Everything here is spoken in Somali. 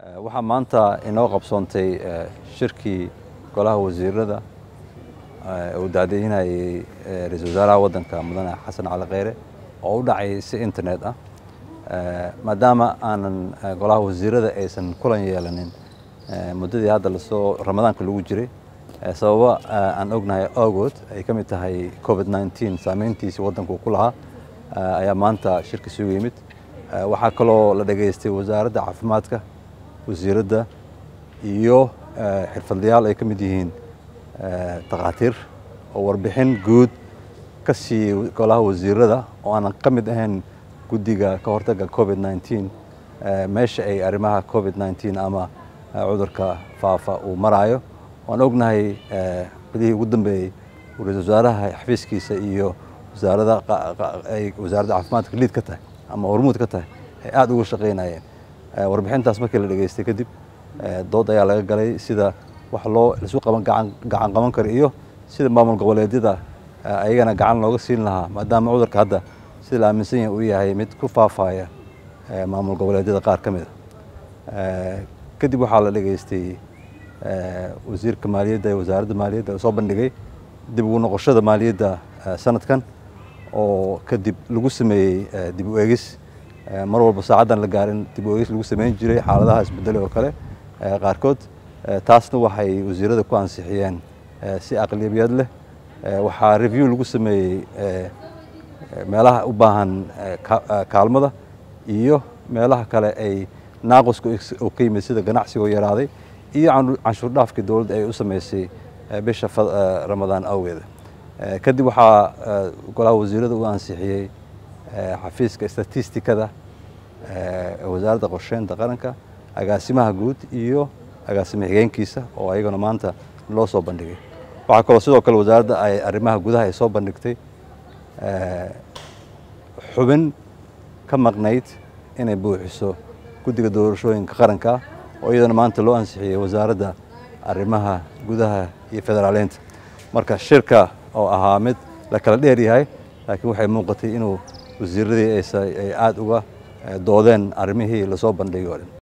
waxaa maanta inoo qabsoontay shirkii golaha wasiirada uu daadejinayay ra-isul wasaaraha waddanka mudane xasan cali kheyre oo u dhacay si internet ah maadaama aanan golaha wasiirada aysan kulan yeelanin muddadii hadda lasoo ramadaanka lagu jiray sababo aan ognahay awgood ay ka mid tahay covid nneteen saameyntiisii waddanku ku lahaa ayaa maanta shirka isugu yimid waxaa kaloo la dhegaystay wasaaradda caafimaadka wasiiradda iyo xirfadlayaal ay ka mid yihiin takhaatiir oo warbixin guud ka siiyey golaha wasiirada oo aanan ka mid ahayn guddiga ka hortagga covid nneteen meesha ay arrimaha covid nneteen ama cudurka faafa uu maraayo waan ognahay bilihii ugu dambeeyey uu ra-isul wasaaraha xafiiskiisa iyo wasaaradda ay wasaaradda caafimaadka liid ka tahay ama hormuud ka tahay ay aada uga shaqaynayeen warbixintaas markii la dhegaystay kadib dood ayaa laga galay sida wax loo lasu qaban gacan gacan qaban karo iyo sida maamul goboleedyada ayagana gacan looga siin lahaa maadaama cudurka hadda sida la aaminsan yahay uu yahay mid ku faafaya maamul goboleedyada qaar ka mid a kadib waxaa la dhegaystay wasiirka maaliyadda ee wasaaradda maaliyadda soo bandhigay dib ugu noqoshada maaliyadda sanadkan oo kadib lagu sameeyey dib u eegis mar walba saacaddan la gaarin dib u eegis lagu sameyn jiray xaaladaha isbedele oo kale qaarkood taasna waxay wasiirada ku ansixiyeen si aqliyabiyad leh waxaa review lagu sameeyey meelaha u baahan kaalmada iyo meelaha kale ay naaqusku oo ka yimid sida ganacsigoo yaraaday iyo canshuur dhaafkii dowladda ay u sameysay bisha ramadaan awgeeda kadib waxaa golaha wasiirada u ansixiyey xafiiska statistikada wasaaradda qorsheynta qaranka agaasimaha guud iyo agaasimo xigeenkiisa oo ayagana maanta loo soo bandhigay waxaa kaloo sidoo kale wasaaradda ay arrimaha gudaha ay soo bandhigtay xubin ka maqnayd inay buuxiso guddiga doorashooyinka qaranka oo iyadana maanta loo ansixiyey wasaaradda arrimaha gudaha iyo federaaleynta marka shirka oo ahaa mid la kala dheer yahay laakiin waxay muuqatay inuu wasiiradii ay aada uga doodeen arrimihii lasoo bandhigay oo dhan